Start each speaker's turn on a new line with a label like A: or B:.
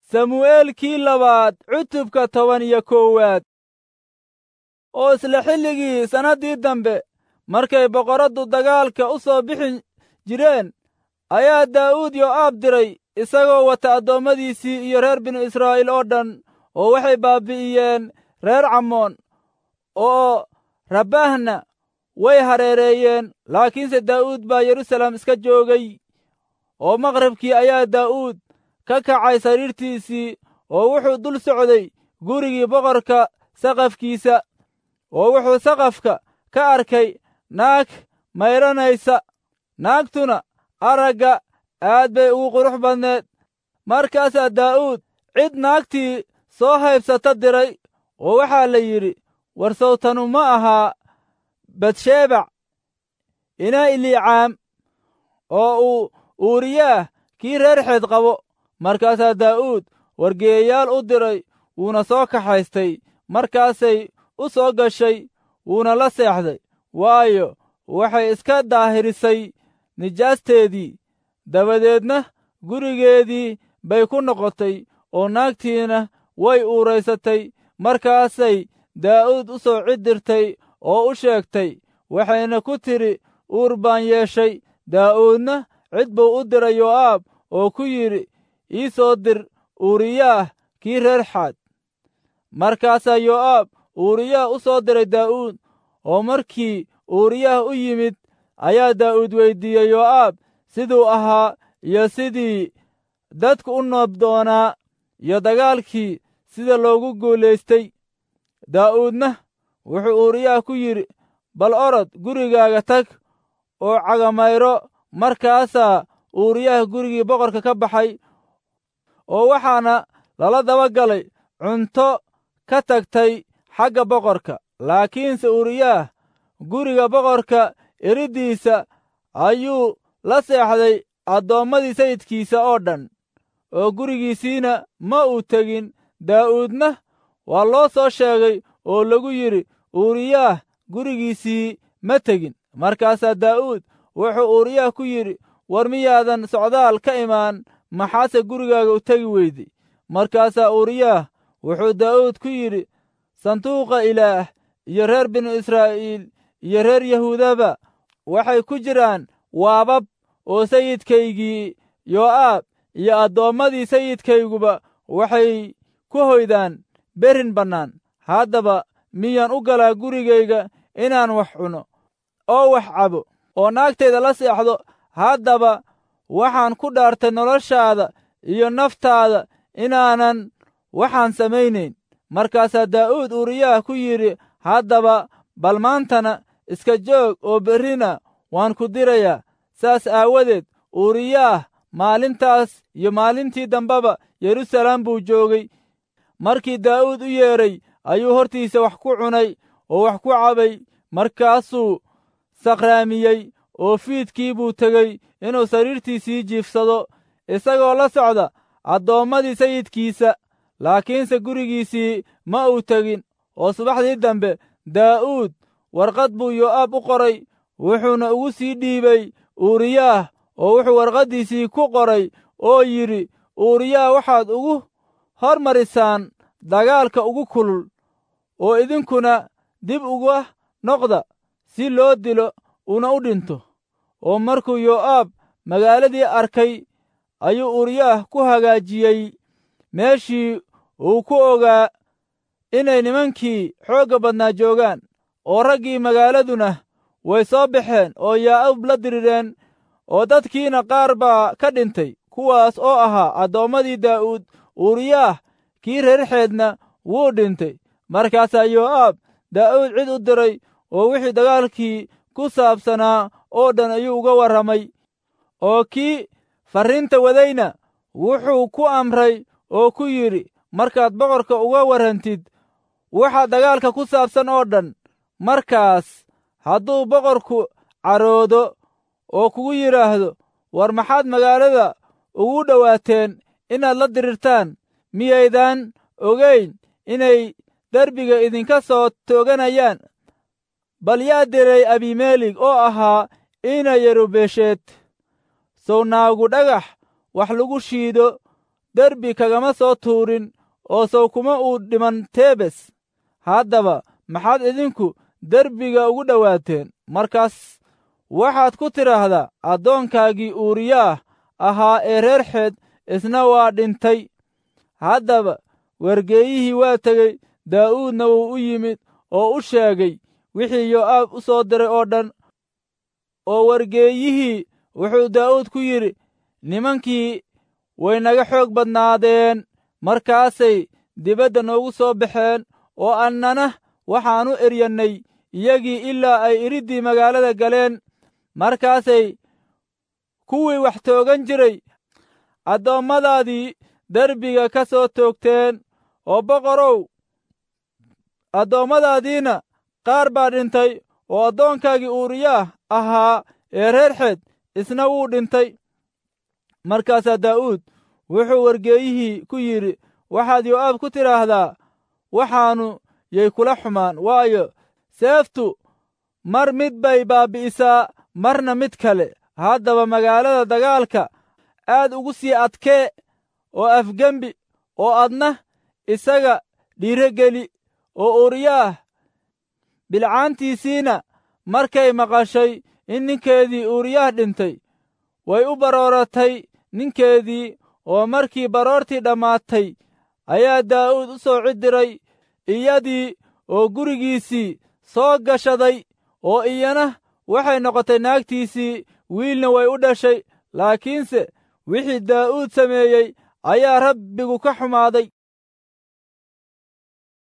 A: samu'eelkii labaad cutubka toban iyo koowaad oo isla xilligii sannaddii dambe markay boqorraddu dagaalka u soo bixi jireen ayaa daa'uud yo'aab diray isagoo wata addoommadiisii iyo reer binu israa'iil oo dhan oo waxay baabbi'iyeen reer camoon oo rabbaahna way hareereeyeen laakiinse daa'uud baa yeruusaalem iska joogay oo maqribkii ayaa daa'uud ka kacay sariirtiisii oo wuxuu dul socday gurigii boqorka saqafkiisa oo wuxuu saqafka ka arkay naag mayranaysa naagtuna aragga aad bay ugu qurux badneed markaasaa daa'uud cid naagtii soo haybsata diray oo waxaa la yidhi war sawtanu ma ahaa batshebac inaa iliicaam oo uu uuriyaah kii reer xeed qabo markaasaa daa'uud wargeeyayaal u diray wuuna soo kaxaystay markaasay u soo gashay wuuna la seexday waayo waxay iska daahirisay nijaasteedii dabadeedna gurigeedii bay ku noqotay oo naagtiina way uuraysatay markaasay daa'uud u soo cid dirtay oo u sheegtay waxayna ku tidhi uur baan yeeshay daa'uudna cid buu u diray yo'aab oo ku yidhi ii soo dir uuriyaah kii reer xaad markaasaa yo'aab uuriyaah u soo diray daa'uud oo markii uuriyaah u yimid ayaa daa'uud weyddiiyey yo'aab siduu ahaa iyo sidii dadku u noob doonaa iyo dagaalkii sida loogu guulaystay daa'uudna wuxuu uuriyaah ku yidhi bal orod gurigaaga tag oo cagamayro markaasaa uuriyaah gurigii boqorka ka baxay oo waxaana lala daba galay cunto ka tagtay xagga boqorka laakiinse uuriyaah guriga boqorka eriddiisa ayuu la seexday addoommadii sayidkiisa oo dhan oo gurigiisiina ma uu tegin daa'uudna waa loo soo sheegay oo lagu yidhi uuriyaah gurigiisii ma tegin markaasaa daa'uud wuxuu uuriyaah ku yidhi war miyaadan socdaal ka imaan maxaase gurigaaga u tegi weyday markaasaa uuriyaah wuxuu daa'uud ku yidhi sanduuqa ilaah iyo reer binu israa'iil iyo reer yahuudaba waxay ku jiraan waabab oo sayidkaygii yo'aab iyo addoommadii sayidkayguba waxay ku hoydaan berin bannaan haddaba miyaan u galaa gurigayga inaan wax cuno oo wax cabo oo naagtayda la seexdo haddaba waxaan ku dhaartay noloshaada iyo naftaada inaanan waxaan samaynayn markaasaa daa'uud uuriyaah ku yidhi haddaba bal maantana iska joog oo berrina waan ku dirayaa saas aawadeed uuriyaah maalintaas iyo maalintii dambeba yeruusaalem buu joogay markii daa'uud u yeedhay ayuu hortiisa wax ku cunay oo wax ku cabay markaasuu sakhraamiyey oo fiidkii buu tegey inuu sariirtiisii jiifsado isagoo la socda addoommadii sayidkiisa laakiinse gurigiisii ma uu tegin oo subaxdii dambe daa'uud warqad buu yo'aab u qoray wuxuuna ugu sii dhiibay uuriyaah oo wuxuu warqaddiisii ku qoray oo yidhi uuriyaah waxaad ugu hormarisaan dagaalka ugu kulul oo idinkuna dib uga noqda si loo dilo una u dhinto oo markuu yo'aab magaaladii arkay ayuu uuriyaah ku hagaajiyey meeshii uu ku ogaa inay nimankii xoogga badnaa joogaan oo raggii magaaladuna way soo baxeen oo yaa'ub la dirireen oo dadkiina qaar baa ka dhintay kuwaas oo ahaa addoommadii daa'uud uuriyaah kii reerxeedna wuu dhintay markaasaa yo'aab daa'uud cid u diray oo wixii dagaalkii ku saabsanaa oo dhan ayuu uga warramay oo kii farriinta wadayna wuxuu ku amray oo ku yidhi markaad boqorka uga warrantid waxa dagaalka ku saabsan oo dhan markaas hadduu boqorku caroodo oo kugu yidhaahdo war maxaad magaalada ugu dhowaateen inaad la dirirtaan miyaydaan ogayn inay derbiga idinka soo tooganayaan bal yaa diray abimeelig oo ahaa ina yerubesheed sow naagu dhagax wax lagu shiido derbi kagama soo tuurin oo sow kuma uu dhiman tebes haddaba maxaad idinku derbiga ugu dhowaateen markaas waxaad ku tidhaahdaa addoonkaagii uuriyaah ahaa ee reer xeed isna waa dhintay haddaba wargeeyihii waa tegey daa'uudna wuu u yimid oo u sheegay wixii yo'aab u soo diray oo dhan oo wargeeyihii wuxuu daa'uud ku yidhi nimankii way naga xoog badnaadeen markaasay dibadda noogu soo baxeen oo annana waxaannu eryannay iyagii ilaa ay iriddii magaalada galeen markaasay kuwii wax toogan jiray addoommadaadii derbiga ka soo toogteen oo boqorow addoommadaadiina qaar baa dhintay oo addoonkaagii uuriyaah ahaa ee reer xeed isna wuu dhintay markaasaa daa'uud wuxuu wargeeyihii ku yidhi waxaad yo'aab ku tidhaahdaa waxaannu yay kula xumaan waayo seeftu mar mid bay baabbi'isaa marna mid kale haddaba magaalada dagaalka aad ugu sii adkee oo afgembi oo adna isaga dhiirogeli oo uuriyaah bilcaantiisiina markay maqashay in ninkeedii uuriyaah dhintay way u barooratay ninkeedii oo markii baroortii dhammaatay ayaa daa'uud u soo cidiray iyadii oo gurigiisii soo gashaday oo iyana waxay noqotay naagtiisii wiilna way u dhashay laakiinse wixii daa'uud sameeyey ayaa rabbigu ka xumaaday